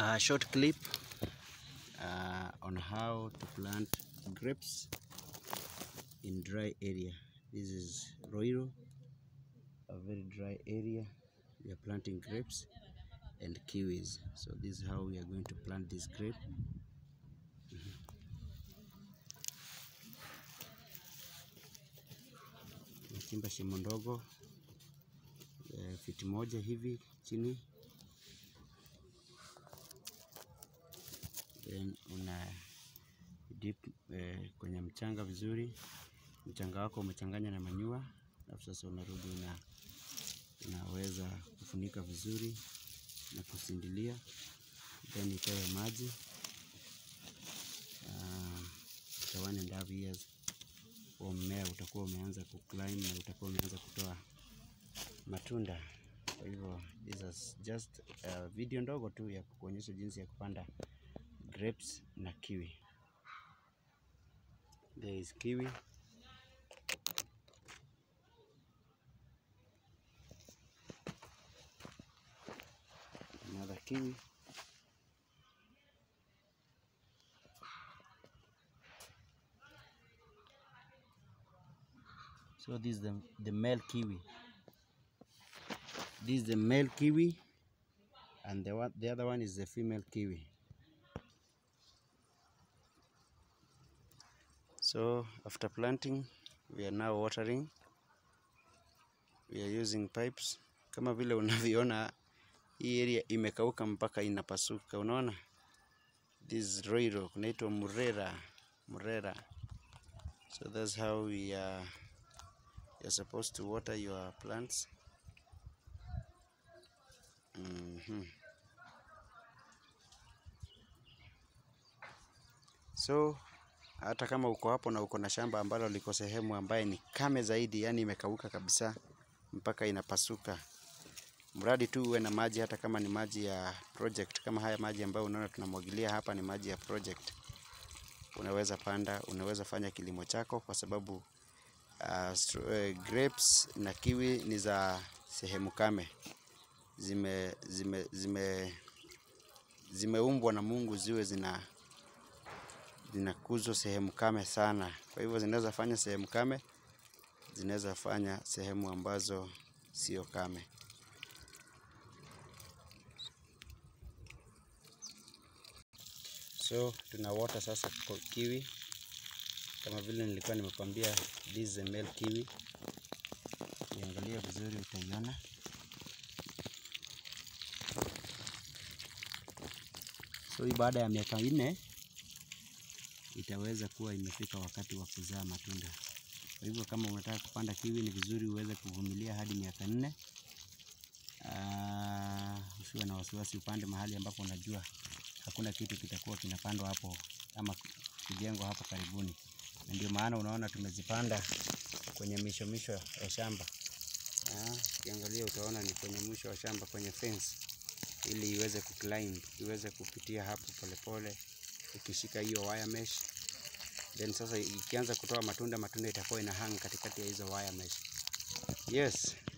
a short clip uh, on how to plant grapes in dry area. This is Roiro, a very dry area. We are planting grapes and kiwis. So this is how we are going to plant this grape. Nachimba shimo ndogo eh, fiti moja hivi chini then una dip eh, kwenye mchanga vizuri. Mchanga wako umechanganya na manyua, alafu sasa unarudi una, unaweza kufunika vizuri na kusindilia, then itoe maji uh, after one and a half years huo mmea utakuwa umeanza kuclimb na utakuwa umeanza kutoa matunda. Kwa hivyo this is just uh, video ndogo tu ya kuonyesha jinsi ya kupanda grapes na kiwi. There is kiwi. Another kiwi. So this is the, the male kiwi. This is the male kiwi and the one, the other one is the female kiwi. So after planting, we are now watering. We are using pipes. Kama vile unavyoona hii area imekauka mpaka inapasuka, unaona? This is Roiro, kunaitwa Murera, Murera. So that's how we are, you're supposed to water your plants. Mhm. So hata kama uko hapo na uko na shamba ambalo liko sehemu ambaye ni kame zaidi, yani imekauka kabisa mpaka inapasuka, mradi tu uwe na maji, hata kama ni maji ya project. Kama haya maji ambayo unaona tunamwagilia hapa ni maji ya project, unaweza panda, unaweza fanya kilimo chako, kwa sababu uh, stro- uh, grapes na kiwi ni za sehemu kame, zime zime zime zimeumbwa na Mungu ziwe zina zinakuzwa sehemu kame sana. Kwa hivyo zinaweza fanya sehemu kame, zinaweza fanya sehemu ambazo sio kame. So tuna water sasa kwa kiwi, kama vile nilikuwa nimekwambia, this is a male kiwi. Ukiangalia vizuri utaiona. So hii baada ya miaka nne itaweza kuwa imefika wakati wa kuzaa matunda. Kwa hivyo kama unataka kupanda kiwi, ni vizuri uweze kuvumilia hadi miaka nne. Ah, usiwe na wasiwasi, upande mahali ambapo unajua hakuna kitu kitakuwa kinapandwa hapo ama kujengwa hapo karibuni, na ndio maana unaona tumezipanda kwenye misho misho ya shamba. Ah, Ukiangalia utaona ni kwenye mwisho wa shamba kwenye fence, ili iweze kuclimb, iweze kupitia hapo polepole ikishika hiyo wire mesh then sasa ikianza kutoa matunda, matunda itakuwa ina hang katikati ya hizo wire mesh. Yes,